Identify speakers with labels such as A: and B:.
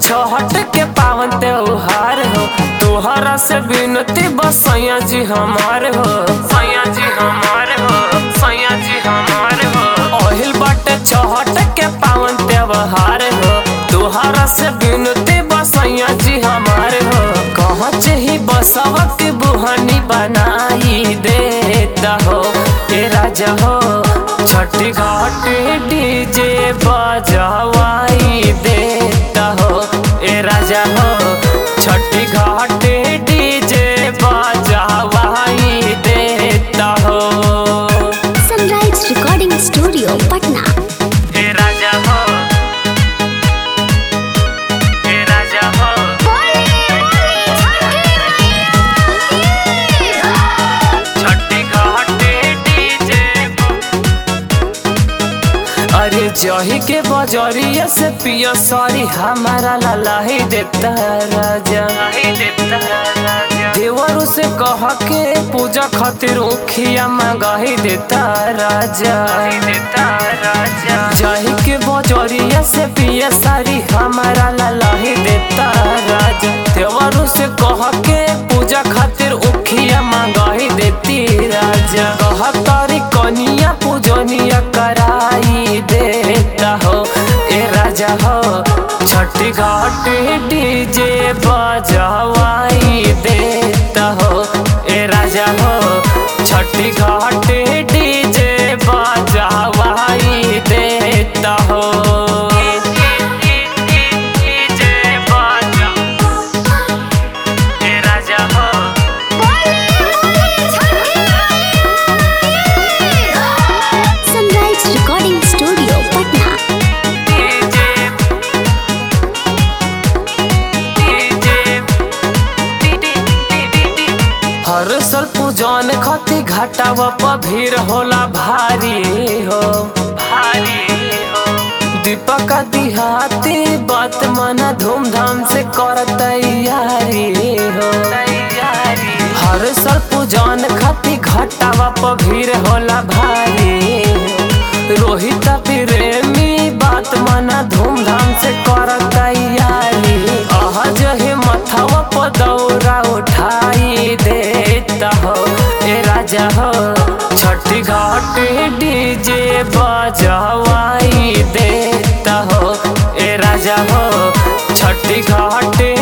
A: छहट के पावन त्योहार हो तोहरा से बिनती बस सैया जी हमार हो सैया जी हमार हो सैया जी हमार हो ओहिल बाटे छहट के पावन त्योहार हो तोहरा से बिनती बस सैया जी हमार हो कहाँ ही बसवा के बुहानी बनाई देता हो ए राजा हो छठी घाट डीजे बजवाई देता हो ए राजा हो छठी घाट डीजे बजवाई देता हो
B: सनराइज रिकॉर्डिंग स्टूडियो पटना
A: ए राजा हो ए राजा हो छठी घाट डीजे अरे जही के बजरिया से पियो सॉरी हमारा लाही देता राजा देवरू से कह के पूजा खातिर उखिया मंगाही देता राजा जही के बजरिया से पिया सारी हमारा लाही देता राजा देवरू से कह के पूजा खातिर उखिया मंगाही देती राजा कह तारी कनिया पूजनिया कराई देता हो ए राजा हो छठी घाट डीजे बजवाई देता हो ए राजा हो छठी घाट डीजे बजवाई देता हो डीजे बजा ए राजा हो
B: सनराइज रिकॉर्डिंग स्टूडियो पटना
A: हर साल पूजन खती घाटावा पर भीड़ होला भारी हो भारी हो दीपक दिहाती बात मना धूमधाम से कर तैयारी हो तैयारी हर साल पूजन खती घाटावा पर भीड़ होला भारी हो। रोहित प्रेमी बात मना धूमधाम से कर तैयारी आह जहे मथवा पर दौरा उठाई देता हो ए राजा हो छठी घाट डीजे बजवाई देता हो ए राजा हो छठी घाट